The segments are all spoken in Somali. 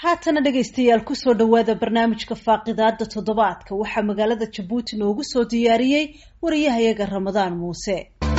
haatana dhegaystayaal kusoo dhowaada barnaamijka faaqidaada toddobaadka waxaa magaalada jabuuti noogu soo diyaariyey wariyahayaga ramadaan muuse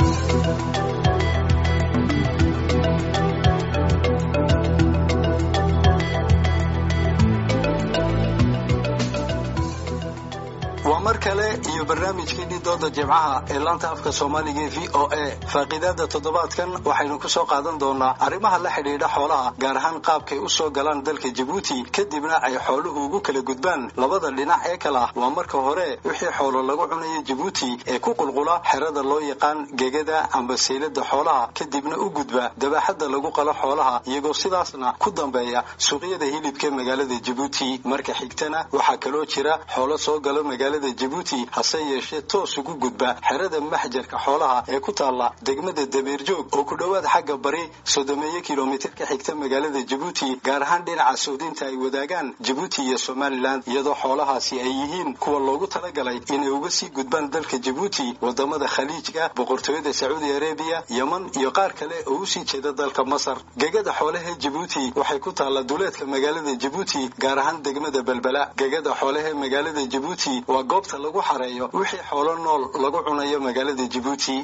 waa mar kale iyo barnaamijkeennii dooda jimcaha ee laanta afka soomaaliga ee v o a faaqiidaada toddobaadkan waxaynu ku soo qaadan doonaa arrimaha la xidhiidha xoolaha gaar ahaan qaabkay u soo galaan dalka jabuuti kadibna ay xooluhu ugu kala gudbaan labada dhinac ee kale ah waa marka hore wixii xoolo lagu cunayo jabuuti ee ku qulqula xerada loo yaqaan gegada amba seylada xoolaha kadibna u gudba dabaaxadda lagu qalo xoolaha iyagoo sidaasna ku dambeeya suuqyada hilibka magaalada jabuuti marka xigtana waxaa kaloo jira xoolo soo galo magaalada jabuuti hase yeeshee toos ugu gudba xerada maxjarka xoolaha ee ku taalla degmada dameerjoog oo ku dhowaad xagga bari soddomeeyo kilomitir ka xigta magaalada jabuuti gaar ahaan dhinaca suudinta ay wadaagaan jabuuti iyo somalilan iyadoo xoolahaasi ay yihiin kuwa loogu talagalay inay uga sii gudbaan dalka jabuuti wadamada khaliijka boqortooyada sacuudi arabiya yeman iyo qaar kale oo usii jeeda dalka masar gegada xoolaha jabuuti waxay ku taalla duleedka magaalada jabuuti gaar ahaan degmada belbela gegada xoolaha magaalada jabuuti waa goobta lagu xareeyo wixii xoolo nool lagu cunayo magaalada jabuuti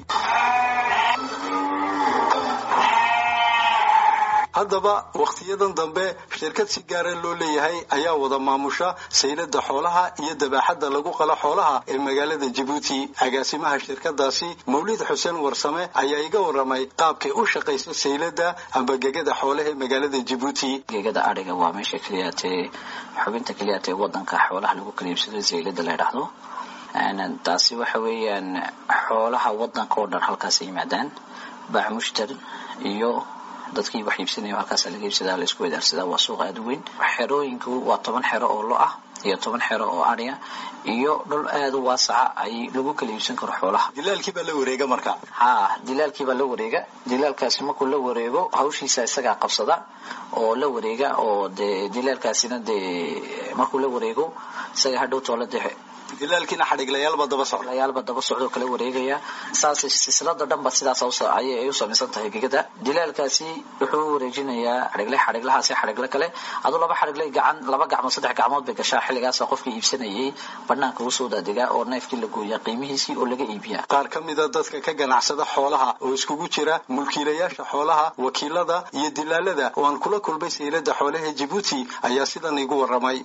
haddaba wakhtiyadan dambe shirkad si gaara loo leeyahay ayaa wada maamusha saylada xoolaha iyo dabaaxadda lagu qalo xoolaha ee magaalada jabuuti agaasimaha shirkadaasi mawlid xuseen warsame ayaa iga waramay qaabkay u shaqayso saylada amba gegada xoolaha ee magaalada jabuuti gegada adhiga waa meesha keliyaatee xubinta keliyaatee wadanka xoolaha lagu kala iibsado saylada la ydhaahdo taasi waxa weeyaan xoolaha wadanka oo dhan halkaas yimaadaan baac mushtar iyo dadkii wax iibsanaya halkaasa laga iibsadaa la isku wadaarsadaa waa suuq aada u weyn xerooyinku waa toban xero oo lo ah iyo toban xero oo adhiya iyo dhul aada u waasaca ay lagu kala iibsan karo xoolaha dilaalkii baa la wareega marka ha dilaalkii baa la wareega dilaalkaasi markuu la wareego hawshiisa isagaa qabsada oo la wareega oo dee dilaalkaasina dee markuu la wareego isaga hadhow toola dee dilaalkiina xadhigleyaalba daba socda layaalba daba socdoo kala wareegaya saas silsilada dhanba sidaas ayay u samaysan tahay gegada dilaalkaasi wuxuu u wareejinayaa xadhigle xadhiglahaasi xadhigle kale aduu laba xadhigle gacan laba gacmood saddex gacmood bay gashaa xilligaasa qofkii iibsanayay banaanka usoo daadigaa oo neefkii la gooyaa qiimihiisii oo laga iibiyaa qaar ka mida dadka ka ganacsada xoolaha oo iskugu jira mulkiilayaasha xoolaha wakiilada iyo dilaalada oo aan kula kulmay saylada xoolaha jabuuti ayaa sidan igu waramay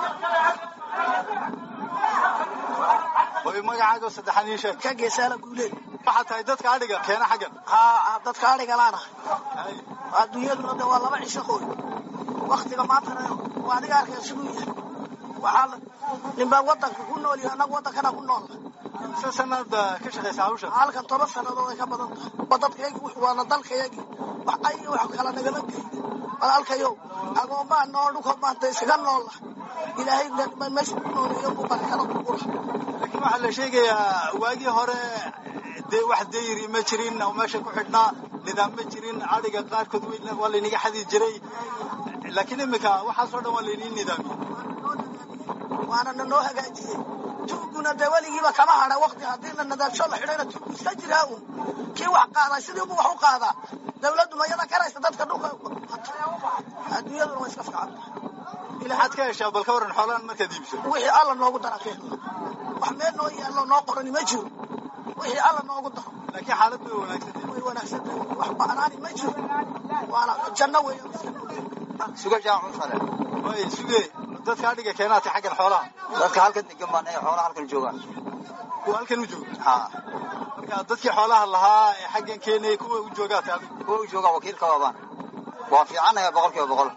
magacaaga saddexaan ii sheeg ka geesaala guuleed waxaa tahay dadka adhiga keena xaggan haa dadka adhiga laana adduunyaduna de waa laba cisho qoy waktiga maantana waa adiga arkaya siduu yahay waxaa ninbaa wadanka ku nool yahay annaga wadankana ku nool se sanaad ka shaqaysa hawsha halkan toban sannadood ay ka badan tahay waa dadkayagi waana dalkayagi wax ay wax kala nagama gey walaalkayow agoomaa nool dhulkoo maanta isaga noolla ilaahay meesha ku nooleeyo buu barakada ku gura laakiin waxaa la sheegayaa waagii hore dee wax dayri ma jirin oo meesha ku xidhnaa nidaam ma jirin adhiga qaarkood waa laynaga xadi jiray laakiin imika waxaasoo dhan waa laynii nidaamiyey waana na noo hagaajiyey tuuguna dee weligiiba kama hadha wakti haddii la nadaamsho la xidhayna tuugu iska jiraa un kii wax qaadaa sidiibu wax u qaadaa dawladdu mayada karaysa dadka dhulka adduunyaduna waa iska fiican maxaad ka heshaa bal ka waran xoolahan markaad iibso wixii alla noogu dara keen wax meel noo yaallo noo qorani ma jiro wixii alla noogu daro laakiin xaalad way wanaagsantahay way wanaagsantahay wax ba'naani ma jiro waana janno weeyaan suga jaamac usale way suge dadka adhiga keenaatay xaggan xoolaha dadka halkan degan baan ee xoolaha halkan joogaan kuwa halkan u jooga ha marka dadkii xoolaha lahaa ee xaggan keenayay kuwa u joogaatay adigu kuwa u joogaa wakiilka waabaan waa fiicannahay boqol kiiba boqol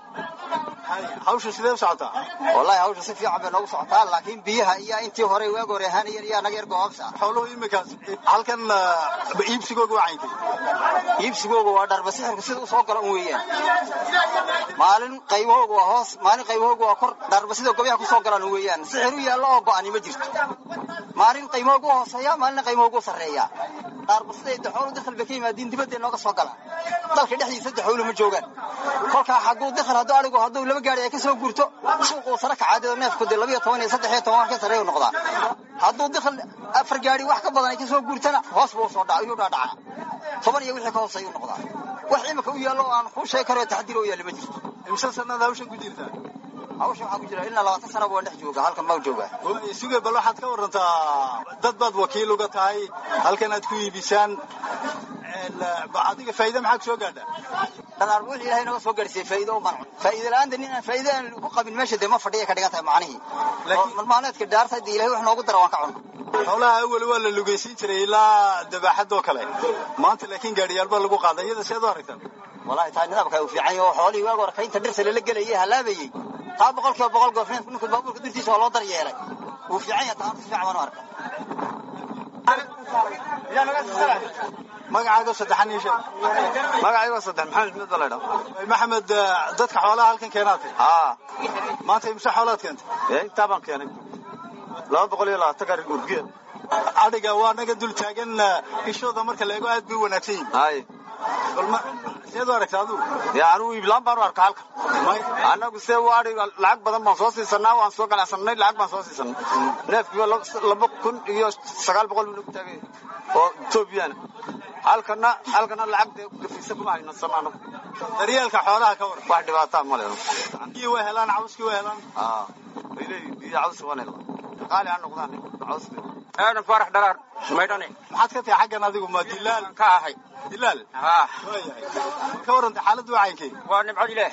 hawshu sidee u socotaa wallahi hawsha si fiican bay noogu socotaa laakiin biyaha iyo intii hore waag hore ahaanayeen iyo naga yar goobsa xooluhu imikaas halkan iibsigooga waa caynkay iibsigooga waa dharba sixirka sida u soo gala un weeyaan maalin qaybahooga waa hoos maalin qaybahooga waa kor dharba sida gobyaha ku soo galaan weeyaan sixir u yaallo oo go'ani ma jirto maalin qaymahooga u hooseeya maalina qaymahooga u sarreeya dharba siday daxoolu dakhal bay ka yimaadiin dibadday nooga soo galaan dalka dhexdiisa daxoolu ma joogaan kolkaa xaguu dakhal hadduu adhigu hadduu laba gaari ay ka soo gurto suuquu sara kacaadada neefku dee labiyo toban iyo saddex iyo toban ka sarreeyu noqdaa hadduu dakhal afar gaari wax ka badan ay ka soo gurtana hoos buu soo dhaca ayuu dhaadhacaa toban iyo wixii ka hooseeyuu noqdaa wax imika u yaallo oo aan kuu sheegi karo taxdiir oo yaalla ma jirto imse sanada hawshan ku jirtaa hawsha waxaa ku jira ilaa labaatan sana waan dhex jooga halkan baa jooga suge bal waxaad ka warantaa dad baad wakiil uga tahay halkan aad ku iibisaan adiga faa'iida maxaa ku soo gaadha dhadaar wixii ilaahay naga soo gaadhsiiyey faa'iido u manco faa'iido la'aanta nin aan faa'iido aan ku qabin meesha dee ma fadhiya ka dhigan tahay macnihii Laakiin- malmaalmeedka dhaarta dee ilaahay wax noogu dara waan ka cunno xoolaha awal waa la lugaysiin jiray ilaa dabaaxadoo kale maanta laakiin gaadhiyaal baa lagu qaaday iyada seed u aragtaan wallahi taa nidaamka u fiican yahay oo xoolihii waag hore kaynta dhirta lala gelayay halaabayey taa boqol kiiba boqol goof ninku baabuurka dirtiisa waa loo daryeelay wuu fiican yahay taa horta si fiican baan u arka magacaaga saddexan ii sheeg magacayga saddex maxamed mid baa la ydhaa maxamed eh, dadka xoolaha halkan keenaatay haa maanta imse xoolaad keentay ee intaa baan keenay laba boqol iyo labaatan gaari urgiya adhiga waa naga dul taagan eh, ishooda marka la eego aad bay u wanaagsan yihin hay bal ma seed u aragta adigu dee anugu iiblaan baan u arka halka annagu see waadi lacag badan baan soo siisanaa waan soo ganacsanay lacag baan soo siisanay neefkiiba laba- laba kun iyo sagaal boqol buu nagu taagay oo etoobiyana halkana halkana lacag dee gafiisa kuma hayno san anagu daryeelka xoolaha ka waran wax dhibaataa ma leedo biyii way helaan cawskii way helaan haa way leeyihin biyo caws waan helaa qaali ha noqdaan cawska aadan faarax dharaar maydhane maxaad ka tahay xaggan adigu ma dilaal ka ahay dilaal haa waayahay ka warrantay xaaladdu wacayinkay waa nimco ilaah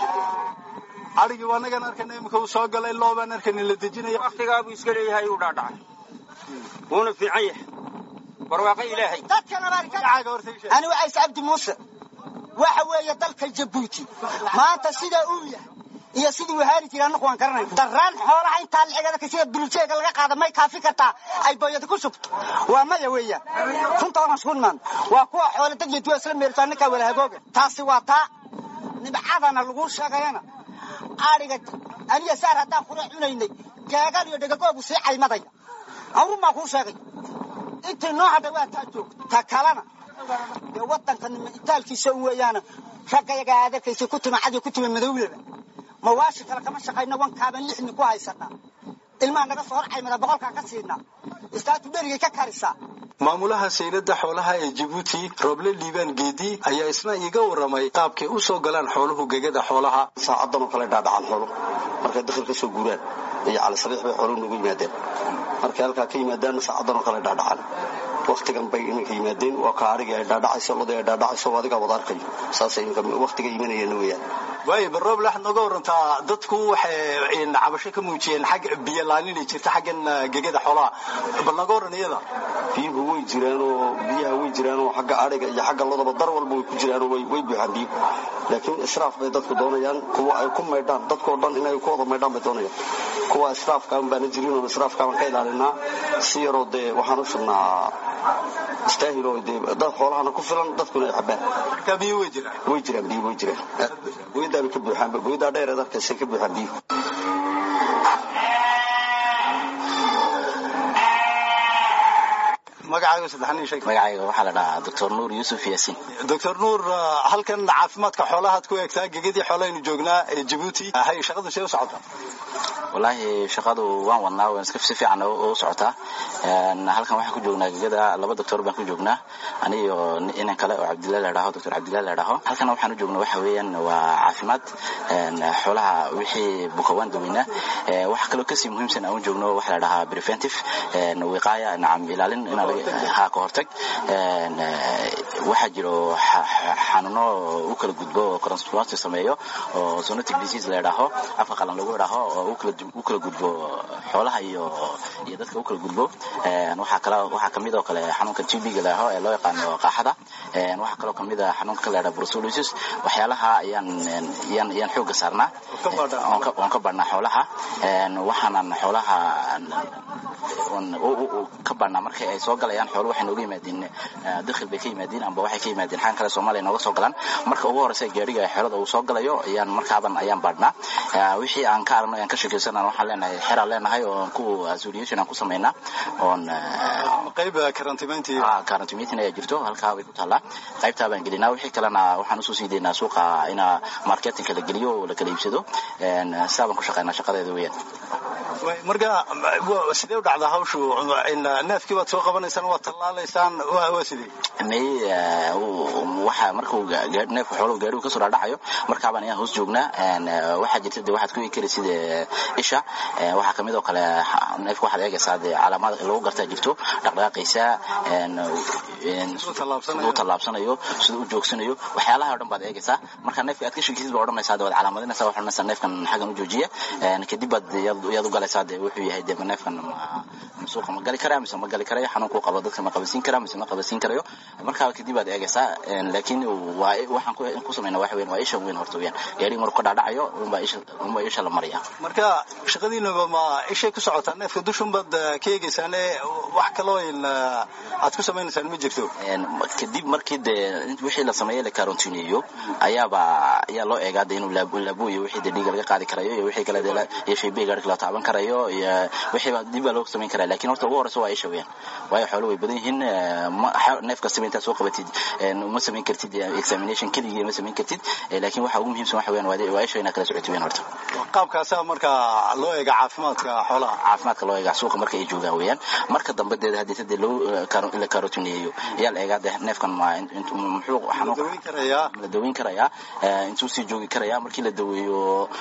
adhigii waa nagan arkana imika uu soo galay loobaan arkanin la dejinaya waktigaa buu iska leeyahay uu dhaadhacay wuuna fiican yahay barwaaqo ilaahay dadkan abaarka magacaaga horta ii sheeg ani wacays cabdi muuse waxa weeye dalka jabuuti maanta sida uu yahay iyo sidii uu haali jiray annagu waan garanay daraan xoolaha intaa lacigada ka sida duljeega laga qaada may kaafi kartaa ay booyada ku shubto waa maya weeyaan runta waan isku nimaan waa kuwa xoolo dad iyo duwa isla meelto ninkaa wala hagooga taasi waa taa nibcadana lagu sheegayana adhiga aniga saar haddaan kula cunaynay geegan iyo dhegagoobu sii caymadaya awrun baan kuu sheegay intii noo hadhay waa taa joogto ta kalena dee wadankan itaalkiisa u weeyaana raggayaga aad arkaysa ku tuma cad iyo ku tuma madowlaba mawaashi kale kama shaqayno wankaaban lixni ku haysanaa ilmaha naga soo hor caymada boqolkaa ka siinaa istaatu dherigay ka karisaa maamulaha saylada xoolaha ee jabuuti rooble liibaan geedi ayaa isna iiga waramay qaabkay u soo galaan xooluhu gegada xoolaha saacadan oo kale dhaadhacaan xoolo markay dakhil ka soo guuraan iyo cali sabiix bay xooluhu nagu yimaadeen markay halkaa ka yimaadaanna saacadan oo kale dhaadhacaan waktigan bay iminka yimaadeen waa ka arigii ay dhaadhacayso lodii ay dhaadhacayso oo adigaa wada arkayo saasay iminka waktiga imanayeen weeyaan waayo bal rooble waxaad nooga warantaa dadku waxay cabasho ka muujiyeen xag biyo laaninay jirta xaggan eh, gegada xoolaha bal nooga waran iyada biyuhu way jiraan oo biyaha way jiraan oo xagga adhiga iyo xagga lodaba dar walba way ku jiraan oo way way buuxaan biyuhu laakiin israaf bay dadku doonayaan kuwa ay ku maydhaan dadkoo dhan inay ku wada maydhaan bay doonayaan kuwa israafkaan baana jirin oo israafkaan ka ilaalinaa si yaroo dee waxaan u shubnaa istaahil oo dee dad xoolahana ku filan dadkuna ay cabaan marka biyo way jiraan way jiraan biyo way jiraan goyadaabay ka buuxaan goyadaa dheereed arkaysay ka buuxaan biyuhu magacaaga saddexan ii sheeg magacayga waxaa la dhahaa doctor nuur yuusuf yaasiin doctor nuur eh, halkan caafimaadka xoolahaad ku eegtaa gegadii xoolahaynu joognaa ee jabuuti hay shaqadu see u socota wallaahi shaqadu waan wadnaa waan iska si fiican u socotaa Een, halkan waxaan ku joognaa gegada laba doctor baan ku joognaa aniyo inan kale oo cabdillahi la dhaho doctor cabdillahi la dhaho halkan waxaan u joogna waxa weeyaan waa caafimaad een, xoolaha wixii buka waan daweynaa Ee, waxa kaloo kasii muhiimsan aan u joogno waxa la dhahaa preventive een, wiqaaya nacam ilaalin in ha ka hortag Een, ee, waxaa jiro xa- xa- xanuuno u kala gudbo oo transplant sameeyo oo zoonotic disease la dhaho afka qalan lagu dhaho oo u kala u kala gudbo xoolaha iyo iyo dadka u kala gudbo Een, waxaa kala waxaa kamid oo kale xanuunka TB-ga la dhaho ee loo yaqaano qaaxada Een, waxaa kaloo kamid ah xanuunka la dhaho brucellosis waxyaalaha ayaan een, ayaan ayaan xooga saarnaa oon ka oon ka barnaa xoolaha Een, waxaanan xoolaha oon u- u- u ka barnaa markay ay soo galayaan xoolo waxay nooga yimaadeen eh, dakhil bay ka yimaadeen amba waxay ka yimaadeen xaan kale soomaaliya nooga soo galaan marka ugu horeysa gaariga xerada uu soo galayo ayaan markaaban ayaan baadhnaa Eh, wixii aan ka aragno ayaan ka sheekaysanaa waxaan leenahay xeraan leenahay oo ku association aan ku samaynaa oon eh, qayb karantimayntii karantimayntin ayaa jirto halkaa way ku taallaa qaybtaa baan gelinaa wixii kalena waxaan usoo sii daynaa suuqa ina marketinka la geliyo oo la kala iibsado sidaa baan ku shaqaynaa shaqadeeda weeyaan marka sidee u dhacdaa hawshu neefkii baad soo qabanaysaan waad tallaalaysaan waa sidee may waxa markuu neefka xooluhu gaarigu kasoo dhaadhacayo markaabaan ayaan hoos joognaa waxaa jirta de waxaad ku eegi kari sida isha waxaa kamid oo kale neefka waxaad eegaysaa de calaamad lagu gartaa jirto dhaqdhaqaaqaysa siduu u tallaabsanayo siduu u joogsanayo waxyaalaha o dhan baad eegaysaa marka neefka aad ka shekisid baa odhanaysaa de waad calaamadinaysaa waxaad odhanaysaa neefkan xaggan u joojiya kadib baad yaad u galaysaa de wuxuu yahay de neefkan suuqa ma gali karaa mise ma gali karayo xanuunkuu qabo dadka ma qabasiin karaa mise ma qabasiin karayo markaa kadib baad eegaysaa laakiin waa waxaan ku samayna waxa weyn waa isha weyn horta weeyaan gaariga markuu ka dhaadhacayo unbaa isha unbaa isha la maraya marka shaqadiinaba ma ishay ku socotaa neefka dushun baad ka eegaysaan wax kaloo aad ku samaynaysaan ma jirto kadib markii dee wixii la sameeyey la karantineeyo ayaaba ayaa loo eegaa de inuu laabuyo wixii de dhiiga laga qaadi karayo iyo wixii kale de iyo shaybiga gaarika la taaban karayo iyo wixii dib baa loo samayn karaa lakin horta ugu horeysa waa isha weeyaan waayo xoolo way badan yihiin neef kastaba intaad soo qabatid ma samayn kartid examination keligii ma samayn kartid lakin waxa ugu muhiimsan waxa weeyaan waa isha inaad kala socotid weeyaan horta qaabkaasa marka loo eega caafimaadka xoolaha caafimaadka loo eega suuqa marka ay joogaan weeyaan marka dambe dee haddii dee loo la karotineeyo ayaa la eegaa de neefkan ma muxuu la daweyn karayaa intuu sii joogi karayaa markii la daweeyo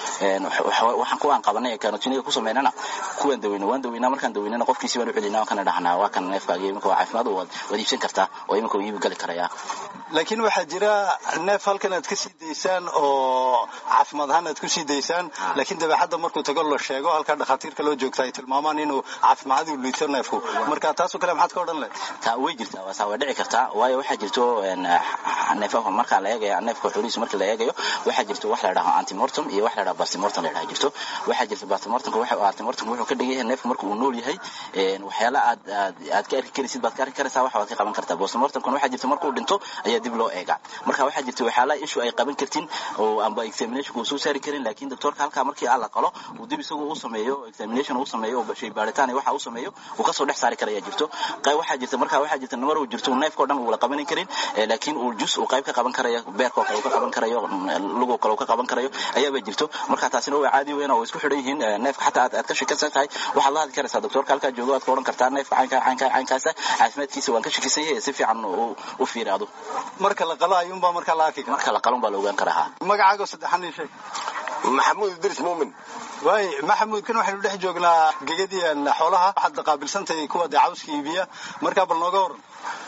waxaan kuwaan qabanay karotinega ku sameynana kuwaan daweyna waan daweynaa markaan daweynana qofkiisi baan u celinaa kana dhahnaa waa kan neefkaagi iminka waa caafimaad waad iibsan kartaa oo iminka uu iibi gali karayaa laakiin waxaa jira neef halkan aad ka sii daysaan oo caafimaad ahaan aad ku sii daysaan laakiin dabeexadda markuu tago la sheego halkaa dhakhaatiirka loo joogta ay tilmaamaan inuu caafimaaduu liito neefku marka taasoo kale maxaad ka odhan lehed taa way jirtaa waasaa way dhici kartaa waayo waxaa jirto neefaha markaa la eegaya neefka xoolihiisa marka la eegayo waxaa jirto wax la dhaho antimortem iyo wax la dhaho bastimortem la dhaha jirto waxaa jirta bastimortemka antimortemka wuxuu ka dhigan yahay neefka marka uu nool yahay waxyaala aad aad aad ka arki karaysid baad ka arki karaysaa wax baad ka qaban kartaa bastimortemkana waxaa jirta markuu dhinto ayaa dib loo eegaa marka waxaa jirta waxyaalaha ishu ay qaban kartin oo amba examination uu soo saari karin laakiin doctorka halkaa markii aan la qalo uu dib isagu u sameeyo examination uu sameeyo oo shay baaritaan iyo waxa uu sameeyo uu kasoo dhex saari karaya jirto qayb waxaa jirta marka waxaa jirta namar uu jirto neefka o dhan uu la qabanin karin laakiin uu jus uu qayb ka qaban karayo beerkoo kale uu ka qaban karayo lugoo kale uu ka qaban karayo ayaaba jirto marka taasina waa caadi weyn oo isku xidhan yihiin neefka xataa aad ka shakisan tahay waxaad la hadli karaysaa doctorka halkaa joogo aad ka odhan kartaa neefka caynka caynka caynkaasa caafimaadkiisa waan ka shakisan yahay si fiican u fiiraado marka la qalo ayuunbaa marka la arki kara marka la qalon baa la ogaan karaa magacaago saddexan ii sheeg maxamuud idris muumin waay maxamuud kan waxaynu dhex joognaa gegadiian xoolaha waxaad qaabilsantahay kuwa dee cawska iibiya markaa bal nooga waran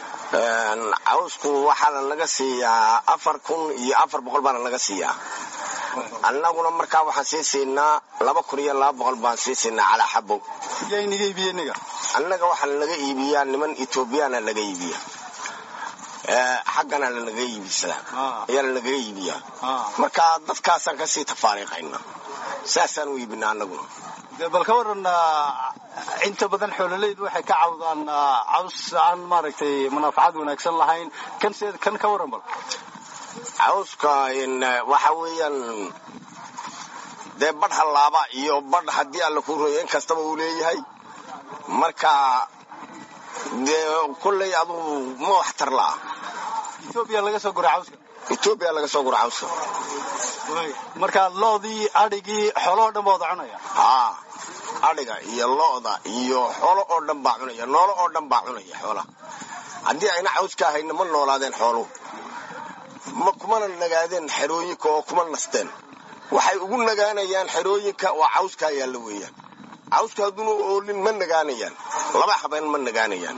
cawsku waxaana laga siiyaa afar kun iyo afar boqol baana laga siiyaa annaguna markaa waxaan sii siinaa laba kun iyo laba boqol baan sii siinaa calaa xabo yaa inaga iibiye niga annaga waxaa laga iibiyaa niman etoobiyana laga iibiya xaggana lanaga iibisada ayaa lanaga iibiyaa marka dadkaasaan kasii tafaariiqayna saasaan u iibinaa annaguna de bal ka waran inta badan xoololaydu waxay ka cawdaan caws aan maaragtay munaafacad wanaagsan lahayn kan se kan ka waran bal cawska waxa weeyaan dee badh hallaaba iyo badh haddii alla ku royo in kastaba uu leeyahay marka dee kolley adugu ma waxtar la'a etoobiya laga soo gura cawska etoobiya laga soo gura cawska marka loodii adhigii xoolahoo dhan baa wada cunaya haa adhiga iyo lo'da iyo xoolo oo dhan baa cunaya noolo oo dhan baa cunaya xoolaha haddii ayna cawska ahayna ma noolaadeen xooluhu ma kumana nagaadeen xerooyinka oo kuma nasteen waxay ugu nagaanayaan xerooyinka oo cawskaa yaalla weeyaan cawska hadduuna oolin ma nagaanayaan laba habeen ma nagaanayaan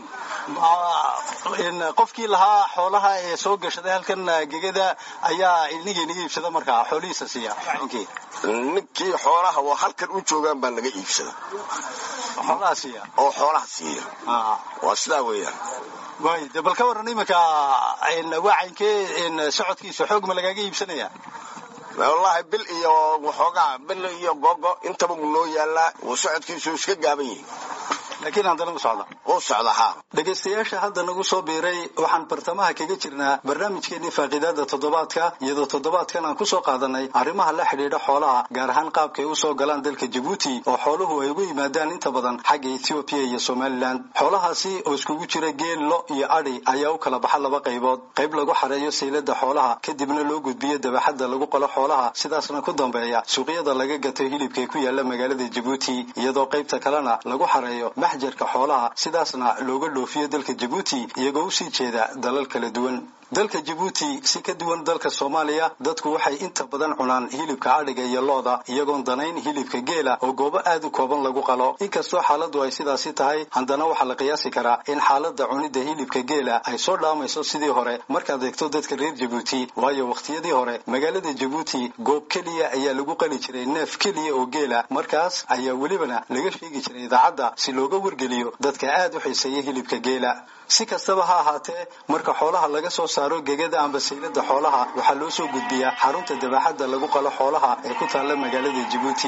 qofkii lahaa xoolaha ee soo gashaday halkan gegada ayaa iniga inaga iibsada markaa xoolihiisa siiya ninkii xoolaha oo halkan u joogaan baa naga iibsada xoolaha siiya oo xoolaha siiya waa sidaa weeyaan waay de bal ka waran iminka waacankee socodkiisa xoog ma lagaaga iibsanaya wallaahi bil iyo waxoogaa bil iyo gogo intaba mu noo yaalaa uu socodkiisu iska gaaban yihi laakiin haddana u socda u socda haa dhegaystayaasha hadda nagu soo biiray waxaan bartamaha kaga jirnaa barnaamijkeenii faaqiidaada toddobaadka iyadoo toddobaadkan aan kusoo qaadanay arrimaha la xidhiidha xoolaha gaar ahaan qaabkay usoo galaan dalka jabuuti oo xooluhu ay ugu yimaadaan inta badan xagga ethoobiya iyo somalilan xoolahaasi oo iskugu jira geel lo iyo adhi ayaa u kala baxa laba qaybood qayb lagu xareeyo saylada xoolaha kadibna loo gudbiyo dabaxadda lagu qalo xoolaha sidaasna ku dambeeya suuqyada laga gato hilibka ku yaala magaalada jabuuti iyadoo qaybta kalena lagu xareeyo maxjarka xoolaha sidaasna looga dhoofiyo dalka jabuuti iyagoo usii jeeda dalal kala duwan dalka jabuuti si ka duwan dalka soomaaliya dadku waxay inta badan cunaan hilibka adhiga iyo looda iyagoon danayn hilibka geela oo goobo aad u kooban lagu qalo inkastoo xaaladdu ay sidaasi tahay haddana waxaa la qiyaasi karaa in xaaladda cunidda hilibka geela ay soo dhaamayso sidii hore markaad eegto dadka reer jabuuti waayo wakhtiyadii hore magaalada jabuuti goob keliya ayaa lagu qali jiray neef keliya oo geela markaas ayaa welibana laga sheegi jiray idaacadda si looga wargeliyo dadka aad u xiiseeya hilibka geela si kastaba ha ahaatee marka xoolaha laga soo saaro gegada amba saylada xoolaha waxaa loo soo gudbiyaa xarunta dabaxadda lagu qalo xoolaha ee ku taalla magaalada jabuuti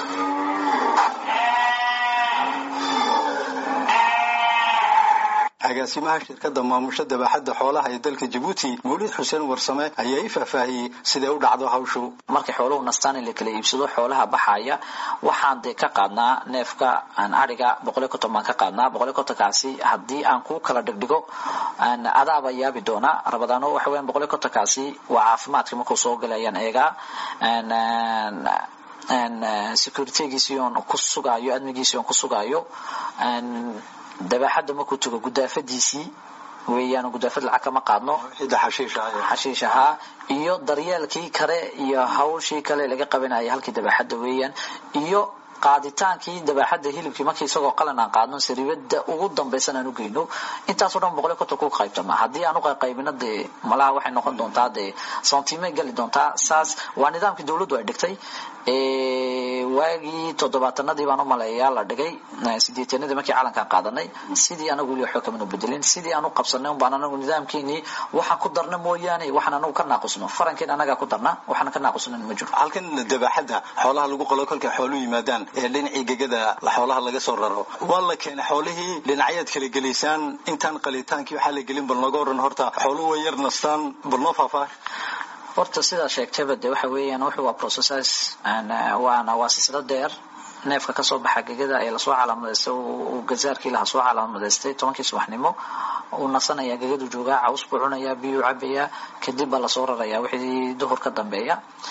agaasimaha shirkadda maamusha dabaxadda xoolaha ee dalka jabuuti mawlid xuseen warsame ayaa i faahfaahiyey siday u dhacdo hawshu markay xooluhu nastaan in la kala iibsado xoolaha baxaya waxaan dee ka qaadnaa neefka aan adhiga boqoliyo konton baan ka qaadnaa boqoliyo kontonkaasi haddii aan ku kala dhigdhigo adaaba yaabi doonaa rabadaano waxa weyan boqoliyo kontonkaasi waa caafimaadka markuu soo galayaan eegaa securitygiisii oon ku sugaayo admigiisii oon ku sugaayo dabaxadda markuu tago gudaafadiisii weeyaan gudaafad lacag kama qaadno xashiish ahaa iyo daryeelkii kale iyo hawshii kale laga qabanaya halkii dabaxadda weeyaan iyo qaaditaankii dabaxadda hilibkii markii isagoo qalan aan qaadno saribada ugu dambaysan aan u geyno intaasoo dhan boqoliyo konton ku qaybtama haddii aan u qaybino dee malaha waxay noqon doontaa dee santimay gali doontaa saas waa nidaamkii dawladdu ay dhigtay waagii toddobaatanadii baan u maleeyaa la dhigay sideetanadii markii calankaan qaadanay sidii anagu weli waxba kamanu bedelin sidii aan u qabsanay unbaan anagu nidaamkeenii waxaan ku darna mooyaane waxaan anagu ka naaqusno farankeen anagaa ku darna waxaan ka naaqusnan ma jiro halkan dabaxadda xoolaha lagu qalo kolkay xooluhu yimaadaan ee dhinacii gegada xoolaha laga soo raro waa la keenay xoolihii dhinacyaad kala gelaysaan intaan qalitaankii waxaa la gelin bal nooga waran horta xooluhu way yar nastaan bal noo faahfaah horta sidaa sheegtayba de waxa weeyaan wuxuu waa processes waana waa silsilo dheer neefka kasoo baxa gegada ee lasoo calaamadaystay uu gazaarkii laha soo calaamadaystay tobankii subaxnimo uu nasanaya gegadu joogaa caws buu cunayaa biyuu cabayaa kadib baa lasoo rarayaa wixii duhur ka dambeeya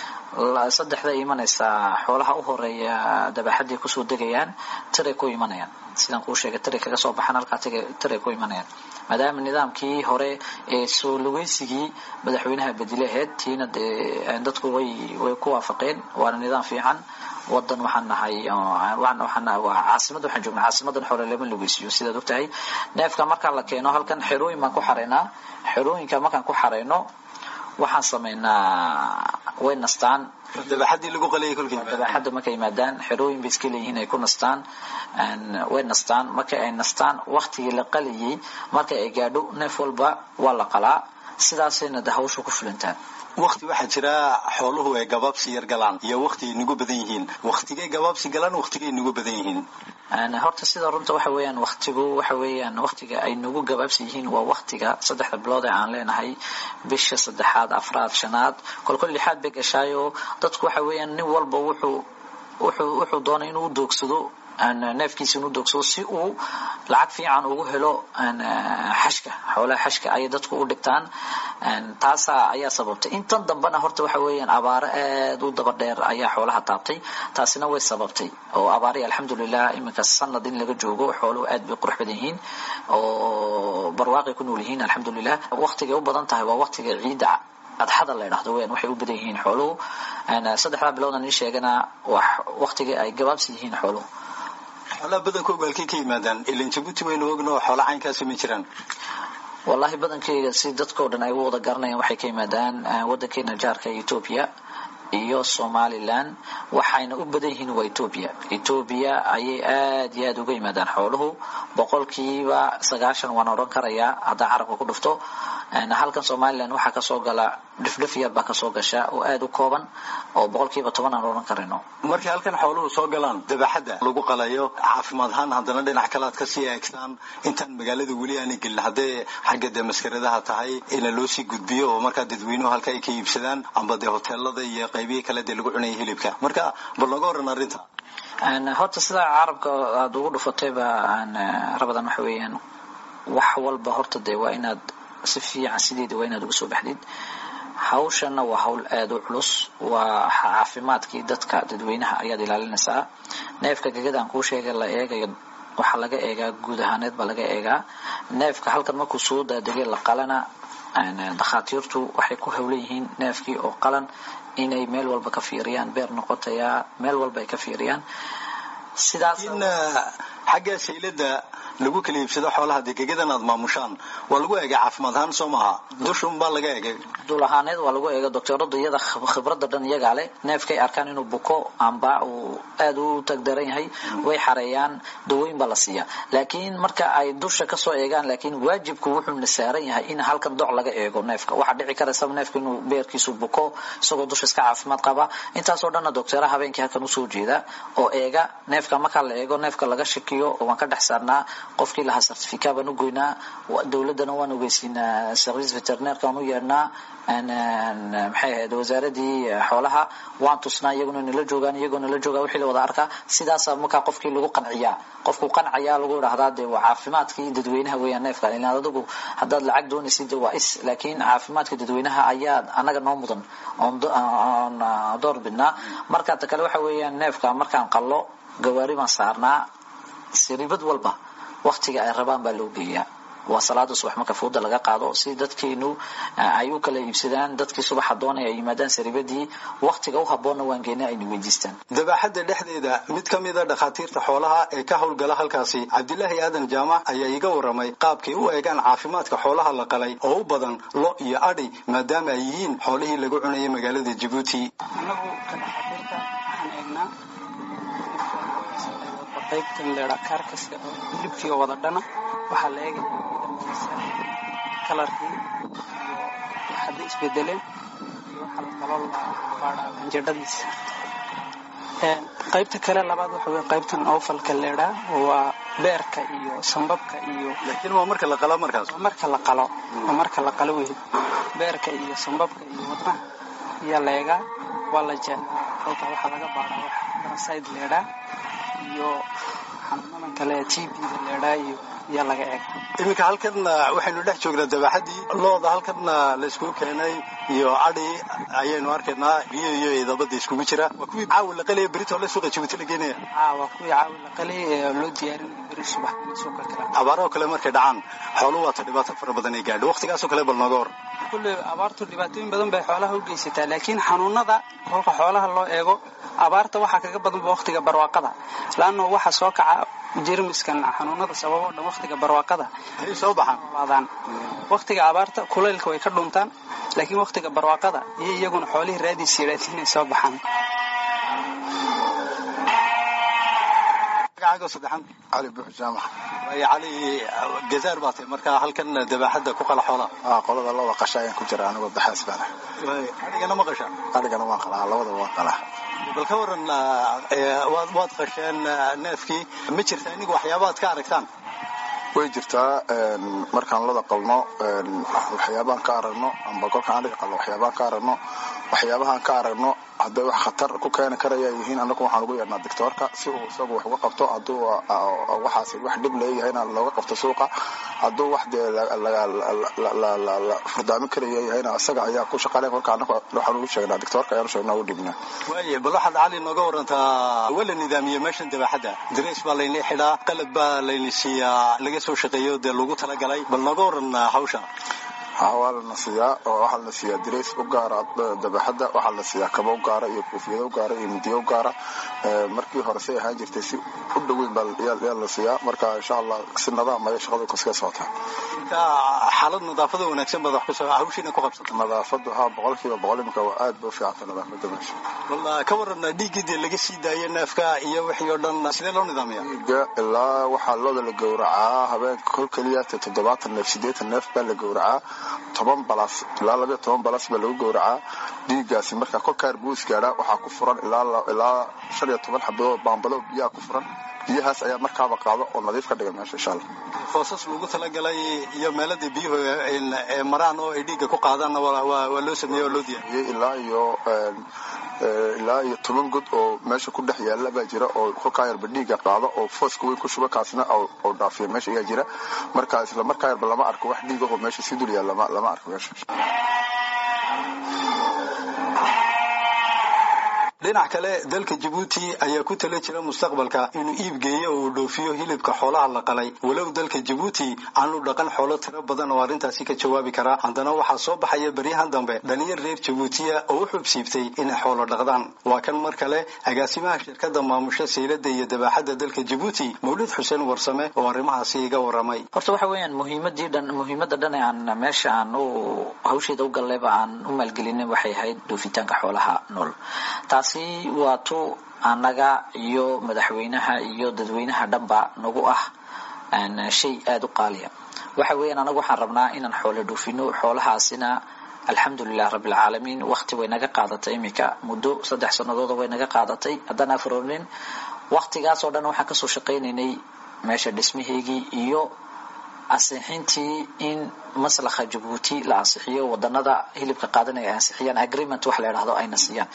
saddexda imanaysaa xoolaha u horeeya dabaxaday kusoo degayaan tiray ku imanayaan sidaan kuu sheegay tiray kaga soo baxaan halkaa tiray ku imanayaan maadaama nidaamkii hore ee soo lugeysigii madaxweynaha bedilaheed tiina dee dadku way way ku waafaqeen waana nidaam fiican wadan waxaan nahay waxaan waa caasimada waxaan joognaa caasimadan xoole lama lugeysiyo sidaad ogtahay neefka markaa la keeno halkan xerooyin baan ku xareynaa xerooyinka markaan ku xareyno waxaan sameynaa way nastaan dabaxadii lagu qaliyay kolkii dabaxadda markay yimaadaan xerooyin bay iska leeyihiin ay ku nastaan way nastaan markay ay nastaan waktigii la qaliyay markay ay gaadho neef walba waa la qalaa sidaasayna de hawsha ku fulintaan wakti waxaa jira xooluhu ay gabaabsi yar galaan iyo wakti ay nagu badan yihiin waktigay gabaabsi galaan waktigay nagu badan yihiin horta sida runta waxa weeyaan waktigu waxa weeyaan waktiga ay nagu gabaabsi yihiin waa waktiga saddexda bilood ee aan leenahay bisha saddexaad afraad shanaad kolkol lixaad bay gashaayo dadku waxa weeyaan nin walba wuxuu wuxuu wuxuu doonay inuu doogsado neefkiisa inuu doogsado si uu lacag fiican ugu helo xashka xoolaha xashka ayay dadku u dhigtaan taasa ayaa sababtay intan dambena horta waxa weeyaan abaaro aad u daba dheer ayaa xoolaha taabtay taasina way sababtay oo abaari alxamdulilah iminka sanad in laga joogo xooluhu aad bay qurux badan yihiin oo barwaaqay ku nool yihiin alxamdulilah waktigay u badan tahay waa waktiga ciidda adxada la idhahdo weyan waxay u badan yihiin xooluhu saddexdaa bilowdan ii sheegana waktigii ay gabaabsi yihiin xooluhu xoolaha badankooga halkay ka yimaadaan ilan jabuuti waynu ogno xoola caynkaasi ma jiraan wallahi badankeyga si dadkao dhan ay u wada garanayaan waxay ka yimaadaan wadankeena jaarka ethoobia iyo somalilan waxayna u badan yihiin waa ethoobia ethoobia ayay aad iyo aad uga yimaadaan xooluhu boqolkiiba sagaashan waan odhan karayaa haddaan carabka ku dhufto halkan somalilan waxaa kasoo gala dhifdhif yar baa kasoo gasha oo aada u kooban oo boqolkiiba toban aan odhan karino markay halkan xooluhu soo galaan dabaxadda lagu qalayo caafimaad ahaan haddana dhinac kale aad kasii eegtaan intaan magaalada weli aanay gelin haddee xagga dee maskaradaha tahay ina loo sii gudbiyo oo markaa dadweynuhu halka ay ka iibsadaan amba dee hoteelada iyo qaybihii kale dee lagu cunaya hilibka marka bal nooga waran arrinta horta sidaa carabka aada ugu dhufatayba rabadan waxa weeyaan wax walba horta dee waa inaad si fiican sideeda waa inaad uga soo baxdid hawshana waa hawl aada u culus waa caafimaadkii dadka dadweynaha ayaad ilaalinaysaa neefka gegadaan kuu sheegay la eegayo waxaa laga eegaa guud ahaaneed baa laga eegaa neefka halkan markuu soo daadegay la qalana dakhaatiirtu waxay ku hawlan yihiin neefkii oo qalan inay meel walba ka fiiriyaan beer noqotayaa meel walba ay ka fiiriyaan sidaas xagga saylada lagu kala iibsado xoolaha dee gegadan aad maamushaan waa lagu eegay caafimaad ahaan soo maaha dushun baa laga eegay dul ahaaneed waa lagu eega doctoradu iyada khibradda dhan iyagaa leh neefkay arkaan inuu buko amba uu aada u tagdaran yahay way xareeyaan dawooyin baa la siiyaa laakiin marka ay dusha kasoo eegaan laakiin waajibku wuxuuna saaran yahay in halkan doc laga eego neefka waxaa dhici karaysa neefka inuu beerkiisu buko isagoo dusha iska caafimaad qaba intaasoo dhanna doctera habeenkii halkan usoo jeeda oo eega neefka markaa la eego neefka laga shakiyo waan ka dhex saarnaa qofkii lahaa certifica baan u goynaa dowladdana waan ogeysiinaa service veterineerka aan u yeedhnaa maxay ahayd wasaaradii xoolaha waan tusnaa iyaguna nala joogaan iyagoo nala joogaa wixii la wada arkaa sidaasa markaa qofkii lagu qanciyaa qofku qancaya lagu idhahdaa dee waa caafimaadkii dadweynaha weeyaan neefka ilaan adigu haddaad lacag doonaysid waa is laakiin caafimaadka dadweynaha ayaa anaga noo mudan oon door bidnaa marka ta kale waxa weeyaan neefka markaan qallo gawaari baan saarnaa siribad walba waktiga ay rabaan baa loo geeyaa waa salaada subax marka fooda laga qaado si dadkeenu ay u kala iibsadaan dadkii subaxa doonaya ay yimaadaan saribadii waktiga u haboonna waan geena ayna weydiistaan dabaxadda dhexdeeda mid ka mida dhakhaatiirta xoolaha ee ka howlgala halkaasi cabdilaahi aadan jaamac ayaa iga waramay qaabkay u eegaan caafimaadka xoolaha la qalay oo u badan lo iyo adhi maadaama ay yihiin xoolihii lagu cunayay magaalada jabuuti anagu ka dhakhaatiirta waxaan eegnaa qaybtan leedha kaarkaska oo hilibkii oo wada dhana waxaa la eegaya midabkiisa kalarkii iyo hadda isbedeleen iyo waxaa la kaloo la baadhaa qanjadhadiisa qaybta kale labaad waxa weye qaybtan oofalka leedhaa waa beerka iyo sambabka iyo laakiin waa marka la qalo markaas waa marka la qalo waa marka la qalo wey beerka iyo sambabka iyo wadnaha ayaa la eegaa waa la jeexaa kolkaa waxaa laga baadhaa wax parasite leedhaa iyo xanuunadan kale tbda leedhaa iyo ayaa laga eega iminka halkan waxaynu dhex joognaa dabaxadii looda halkan layskugu keenay iyo adhi ayaynu arkaynaa biyo iyo idabada iskugu jira waa kuwii caawi la qalaya berito le suuqa jabuuti la geenaya waa kuwii caawi la qalay ee loo diyaarinaya beri subax suuqa kale abaarahoo kale markay dhacaan xooluhu waata dhibaato fara badan ay gaadho waqtigaasoo kale bal nooga hor kulle abaartu dhibaatooyin badan bay xoolaha u geysataa laakiin xanuunada kolka xoolaha loo eego abaarta waxaa kaga badanba waqtiga barwaaqada laanno waxa soo kaca jermiskan xanuunada sababoo dhan waqtiga barwaaqada ay soo baxaan laadaan waqtiga abaarta kulaylka way ka dhuntaan laakiin waqtiga barwaaqada iyo iyaguna xoolihii raadiis yidhaati inay soo baxaan magacaaga saddexan cali buux jaamac waayo cali gazaar baa tahay markaa halkan dabaxadda ku qala xoolaha aa qolada looda qasha ayaan ku jira anigoo baxaas baana adhigana ma qasha adhigana waan qalaa labada waan qalaa bal ka waran waad waad qasheen neefkii ma jirta inigu waxyaabaad ka aragtaan way jirtaa markaan lada qalno waxyaabahaan ka aragno amba kolkaan adhiga qalno waxyaabahaan ka aragno waxyaabahaan ka aragno hadday wax khatar ku keeni karaya yihiin anagu waxaan ugu yeedhnaa doctoorka si uu isagu wax uga qabto hadduu waxaas wax dhib leeyahayna looga qabto suuqa hadduu wax dee la furdaamin karaya yahayna isaga ayaa ku shaqaleen kolka anagu waxaan ugu sheegnaa doctoorka ayaanu sheegnaa ugu dhibnaa waaye bal waxaad cali nooga warantaa waa la nidaamiyey meeshan dabaxadda darays baa layni xidhaa qalab baa layni siiyaa laga soo shaqeeyo dee lagu talagalay bal nooga waran hawsha ha waa lana siiyaa oo waxaa la siiyaa dirays u gaara dabaxadda waxaa la siiyaa kaba u gaara iyo koofiyada u gaara iyo midiyo u gaara markii hore say ahaan jirtay si u dhoweyn baa yaa la siiyaa marka insha allah si nadaam ayay shaqadu kaska socotaa marka xaalad nadaafada wanaagsan baad wax kusoo hawshiina ku qabsata nadaafadu ha boqolkiiba boqol imika waa aad ba u fiicanta nadaafada meesha walla ka waran dhiiggii dee laga sii daayo neefka iyo wixii oo dhan sidee loo nidaamiyaa dhiigga ilaa waxaa looda la gowracaa habeenka kol keliya toddobaatan neef siddeetan neef baa la gowracaa toban balas ilaa labayo toban balas baa lagu gowracaa dhiiggaasi markaa kolkaar buu isgaadhaa waxaa ku furan ilaa shan iyo toban xabadood baambado biyaha ku furan biyahaas ayaa markaaba qaado oo nadiif ka dhiga meesha insha allah foosas lagu talagalay iyo meeladii biyuhu maraan oo ay dhiigga ku qaadaanna waa loo sameeyey oo loo diyaariyey ilaa iyo ilaa iyo toban god oo meesha ku dhex yaalla baa jira oo kolkaa yarba dhiigga qaado oo fooska weyn ku shuba kaasna oo dhaafiya meesha ayaa jira marka isla markaa yarba lama arko wax dhiig ahoo meesha sii dul yaal lama arko meesha dhinac kale dalka jabuuti ayaa ku tala jira mustaqbalka inuu iib geeyo oo uu dhoofiyo hilibka xoolaha la qalay walow dalka jabuuti aanu dhaqan xoolo tiro badan oo arrintaasi ka jawaabi karaa haddana waxaa soo baxaya beryahan dambe dhalinyar reer jabuutiya oo u xubsiibtay inay xoolo dhaqdaan waa kan mar kale agaasimaha shirkadda maamusha saylada iyo dabaaxadda dalka jabuuti mawlid xuseen warsame oo arrimahaasi iga waramay horta waxa weeyaan muhiimadii dhan muhiimadda dhan ee aan meesha aan u hawsheeda u gallayba aan u maalgelinin waxay ahayd dhoofitaanka xoolaha nool taasi waa tu annaga iyo madaxweynaha iyo dadweynaha dhanba nagu ah shay aada u qaaliya waxa weeyaan anagu waxaan rabnaa inaan xoolo dhoofino xoolahaasina alxamdulilah rabbilcaalamiin wakti way naga qaadatay iminka muddo saddex sanadooda way naga qaadatay haddaan afroonin waktigaasoo dhan waxaan kasoo shaqaynaynay meesha dhismaheygii iyo ansixintii in maslaxa jabuuti la ansixiyo wadanada hilibka qaadanaya ay ansixiyaan agreement wax la idhahdo ayna siiyaan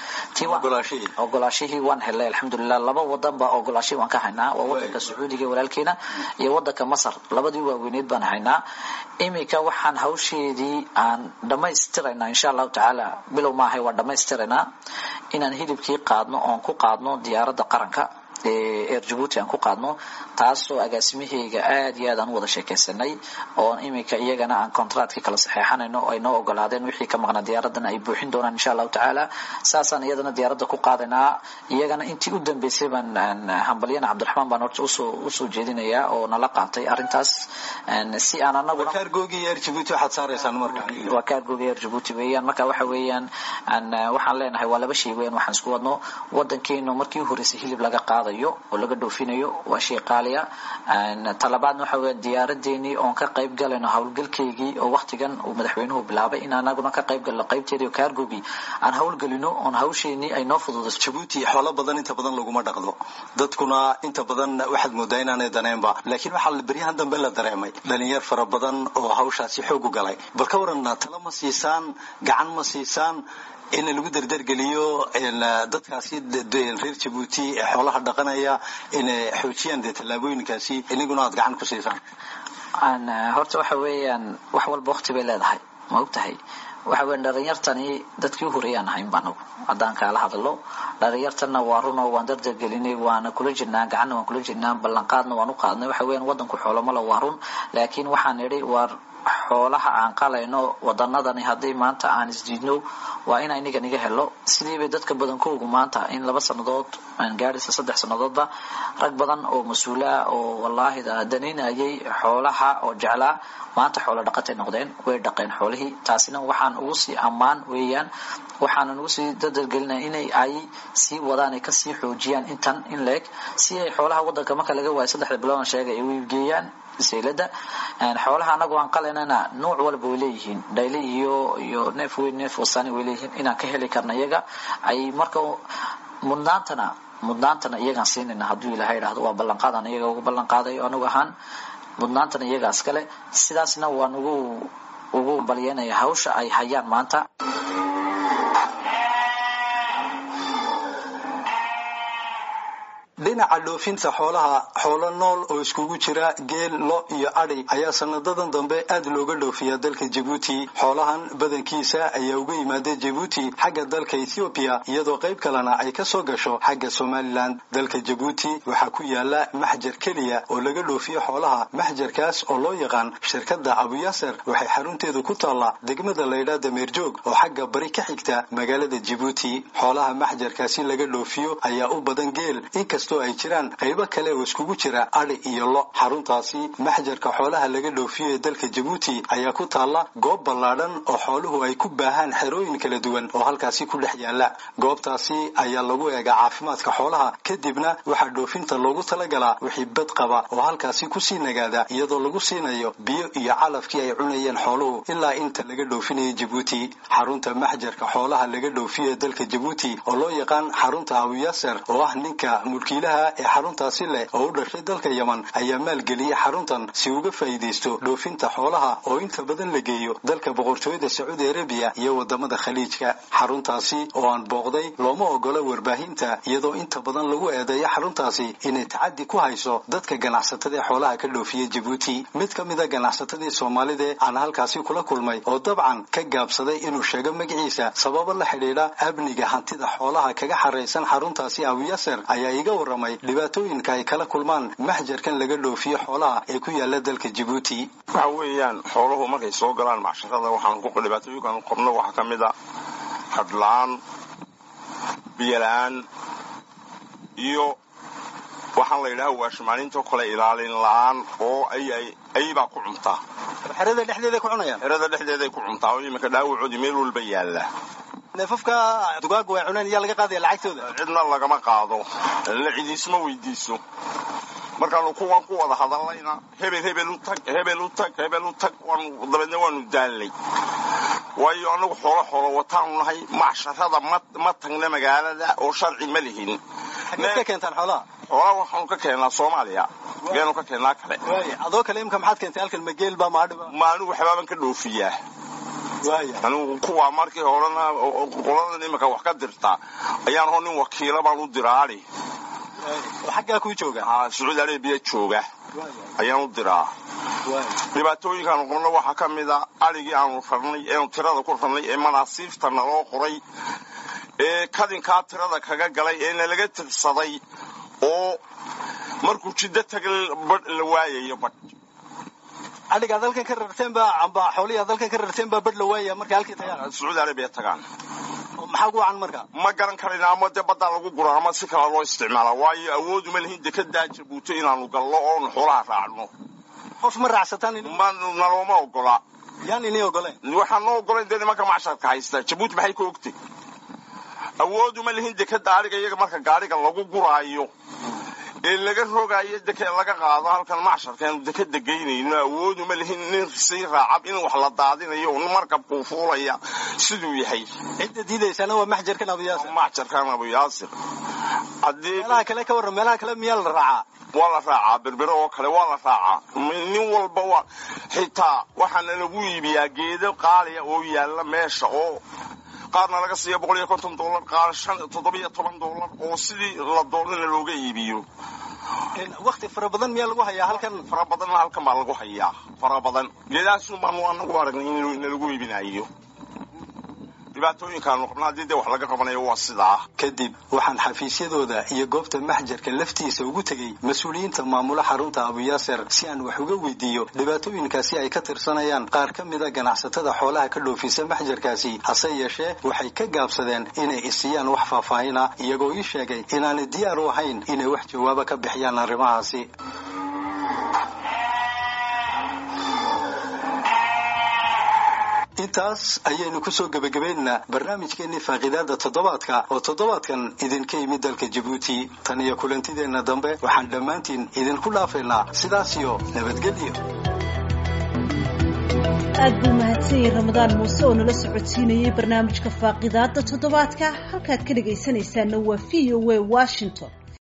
ogolaashihii waan helay alxamdulilah laba wadan baa ogolaashihii waan ka haynaa waa wadanka sacuudiga walaalkeena iyo wadanka masar labadii waaweyneed baan haynaa iminka waxaan hawsheedii aan dhammaystiraynaa insha allahu tacaala bilow maahay waan dhammaystiraynaa inaan hilibkii qaadno oon ku qaadno diyaaradda qaranka eer jabuuti aan ku qaadno taasoo agaasimaheyga aad iyo aad aan u wada sheekaysanay oo iminka iyagana aan contractkii kala saxeexanayno ay noo ogolaadeen wixii ka maqnaa diyaaradana ay buuxin doonaan insha allahu tacaala saasaan iyadana diyaaradda ku qaadaynaa iyagana intii u dambeysay baan hambalyana cabdiraxmaan baan horta usoo usoo jeedinayaa oo nala qaatay arrintaas si aan anaguna waa kaargoogi eer jabuuti waxaad saaraysaan marka waa kaargooga eer jabuuti weeyaan marka waxa weeyaan waxaan leenahay waa laba shay weeyaan waxaan isku wadno wadankeenu markii horeysay hilib laga qaadayo oo laga dhoofinayo waa shay qaaliya talabaadna waxa weya diyaaradeenii oon ka qayb galayno howlgalkeygii oo waktigan uu madaxweynuhu bilaabay in anaguna ka qayb galno qaybteedii oo kaargogii aan howlgelino oon hawsheenii ay noo fududayso jabuuti xoolo badan inta badan laguma dhaqdo dadkuna inta badan waxaad moodaa inaanay daneenba laakiin waxaa beryahan dambe la dareemay dhalinyar fara badan oo hawshaasi xoog u galay bal ka waran talo ma siisaan gacan ma siisaan in lagu dardargeliyo dadkaasi reer jabuuti ee xoolaha dhaqanaya inay xoojiyaan dee tallaabooyinkaasi iniguna aad gacan ku siisaan horta waxa weeyaan wax walba wakti bay leedahay ma og tahay waxa weyan dhalinyartani dadkii u horeeyaan ahayn ba anagu haddaan kaala hadlo dhalinyartanna waa runoo waan dardargelinay waana kula jirnaa gacanna waan kula jirnaa ballanqaadna waan u qaadnay waxa weeyaan wadanku xoolomala waa run laakiin waxaan idhi waar xoolaha aan qalayno wadanadani haddii maanta aan isdiidno waa in iniga niga helo sidiibay dadka badankoogu maanta in laba sanadood aan gaadhaysa saddex sanadoodba rag badan oo mas-uula oo wallaahi danaynayay xoolaha oo jeclaa maanta xoolo dhaqatay noqdeen way dhaqeen xoolihii taasina waxaan ugu sii ammaan weeyaan waxaanan ugu sii dadargelinaya inay ay sii wadaan ay kasii xoojiyaan intan in leeg si ay xoolaha wadanka marka laga waayo saddexda bilood sheegay ay u iibgeeyaan saylada xoolaha anagu aan qalaynana nuuc walba way leeyihiin dhayle iyo iyo neef weyn neef wasani way leeyihiin inaan ka heli karna iyaga ay marka mudnaantana mudnaantana iyagaan siinayna hadduu ilahay idhahdo waa ballanqaadan iyaga ugu ballanqaadayo anigu ahaan mudnaantana iyagaas kale sidaasna waan ugu ugu balyanaya hawsha ay hayaan maanta dhinaca dhoofinta xoolaha xoolo nool oo iskugu jira geel lo iyo adhi ayaa sanadadan dambe aad looga dhoofiyaa dalka jabuuti xoolahan badankiisa ayaa uga yimaada jabuuti xagga dalka ethoobiya iyadoo qayb kalena ay ka soo gasho xagga somalilan dalka jabuuti waxaa ku yaala maxjar keliya oo laga dhoofiyo xoolaha maxjarkaas oo loo yaqaan shirkadda abuyaaser waxay xarunteedu ku taallaa degmada laydhaa dameerjoog oo xagga bari ka xigta magaalada jabuuti xoolaha maxjarkaasi laga dhoofiyo ayaa u badan geel inkasta inkastoo ay jiraan qaybo kale oo iskugu jira adhi iyo lo xaruntaasi maxjarka xoolaha laga dhoofiyo ee dalka jabuuti ayaa ku taalla goob ballaadhan oo xooluhu ay ku baahaan xerooyin kala duwan oo halkaasi ku dhex yaala goobtaasi ayaa lagu eegaa caafimaadka xoolaha kadibna waxaa dhoofinta loogu talagalaa wixii bad qaba oo halkaasi kusii nagaada iyadoo lagu siinayo biyo iyo calafkii ay cunayeen xooluhu ilaa inta laga dhoofinayo jabuuti xarunta maxjarka xoolaha laga dhoofiyo ee dalka jabuuti oo loo yaqaan xarunta abuyaser oo ah ninka mulkiilaha ee xaruntaasi leh oo u dhashay dalka yeman ayaa maalgeliyey xaruntan si uga faa'iidaysto dhoofinta xoolaha oo inta badan la geeyo dalka boqortooyada sacuudi arabiya iyo wadamada khaliijka xaruntaasi oo aan booqday looma ogola warbaahinta iyadoo inta badan lagu eedeeyo xaruntaasi inay tacadi ku hayso dadka ganacsatada ee xoolaha ka dhoofiya jabuuti mid ka mida ganacsatadii soomaalida aan halkaasi kula kulmay oo dabcan ka gaabsaday inuu sheego magaciisa sababo la xidhiidha amniga hantida xoolaha kaga xaraysan xaruntaasi abuyaser ayaa iga waramay dhibaatooyinka ay kala kulmaan maxjarkan laga dhoofiyo xoolaha ee ku yaala dalka jabuuti waxa weeyaan xooluhu markay soo galaan macsharada waxaan dhibaatooyinkaan qabno waxaa ka mid a hadhla-aan biyola-aan iyo waxaan la yidhaha waashimaaninto kale ilaalin la-aan oo ayibaa ku cuntaa xerada dhexdeeday ku cunayaan xerada dhexdeeday ku cuntaa oo iminka dhaawacoodii meel walba yaalla neefafka dugaaga way cuneen iyaa laga qaadaya lacagtooda cidna lagama qaado la cidiisma weydiiso markaanu kuwan ku wada hadallayna hebel hebel u tag hebel u tag hebel u tag dabeedna waanu daallay waayo annagu xoolo xoolo wataanu nahay macsharada ma tagna magaalada oo sharci ma lihin ka keentaan xoolaha xoolaha waxaanu ka keennaa soomaaliya geenu ka keennaa kale adoo kale imka maxaad keentay halkan mageel baa maadhiba ma anigu waxbaaban ka dhoofiyaa anigu kuwa markii horena qoladan iminka wax ka dirta ayaan hoo nin wakiila baan u diraali xaggaa kuu jooga sacuudi arabiya jooga ayaan u diraa dhibaatooyinkaanu qabno waxaa ka mid a adhigii aanu rarnay eenu tirada ku rarnay ee manaasiifta naloo qoray ee kadinkaa tirada kaga galay ee nalaga tirsaday oo markuu jiddo taga badh la waayayo badh adhiga ad halkan ka rarteen baa amba xoolihii ad halkan ka rarteen baa badh la waaya markay halkii tagaan sacuudi arabiya tagaan maxaa gu wacan marka ma garan karayna ama dee baddaa lagu gura ama si kala loo isticmaala waayo awooduma lihin dekedaa jabuuto inaanu gallo oonu xoolaha raacno qof ma raacsataan nalooma ogola yaan ini ogoleen waxaan noo ogolayn dee nimanka macsharka haysta jabuuti maxay ka ogtay awooduma lihin dekeda adhiga iyaga marka gaadhiga lagu guraayo ee laga rogaayo deke laga qaado halkan macsharkaanu dekeda geynayno awooduma lihin nin sii raacab in wax la daadinayo markabkuu fuulaya siduu yahay cidda diidaysaana waa maxjarkan abuyaasir maxjarkan abuyaasir meelaha kale ka warran meelaha kale miyaa la raacaa waa la raacaa berbere oo kale waa la raacaa nin walba waa xitaa waxaana lagu iibiyaa geedo qaaliya oo yaalla meesha oo qaarna laga siiya boqol iyo konton dollar qaar shan toddobiyo toban dollar oo sidii la doonana looga iibiyo wakti fara badan miyaa lagu hayaa halkan fara badanna halkan baa lagu hayaa fara badan geedahaasun baanu anagu aragnay in lagu iibinayo dhibaatooyinkaanu qabna haddii dee wax laga qabanayo waa sidaa kadib waxaan xafiisyadooda iyo goobta maxjarka laftiisa ugu tegey mas-uuliyiinta maamula xarunta abuyaser si aan wax uga weydiiyo dhibaatooyinkaasi ay ka tirsanayaan qaar ka mida ganacsatada xoolaha ka dhoofisa maxjarkaasi hase yeeshee waxay ka gaabsadeen inay isiyaan wax faahfaahina iyagoo ii sheegay inaanay diyaar u ahayn inay wax jawaabo ka bixiyaan arrimahaasi intaas ayaynu kusoo gebagabaynaynaa barnaamijkeenii faaqidaada toddobaadka oo toddobaadkan idinka yimid dalka jabuuti tan iyo kulantideenna dambe waxaan dhammaantiin idinku dhaafaynaa sidaas iyo nabadgelyo aad buu mahadsanyay ramadaan muuse oo nala socodsiinayay barnaamijka faaqidaada toddobaadka halkaad ka dhegaysanaysaana waa v o a washington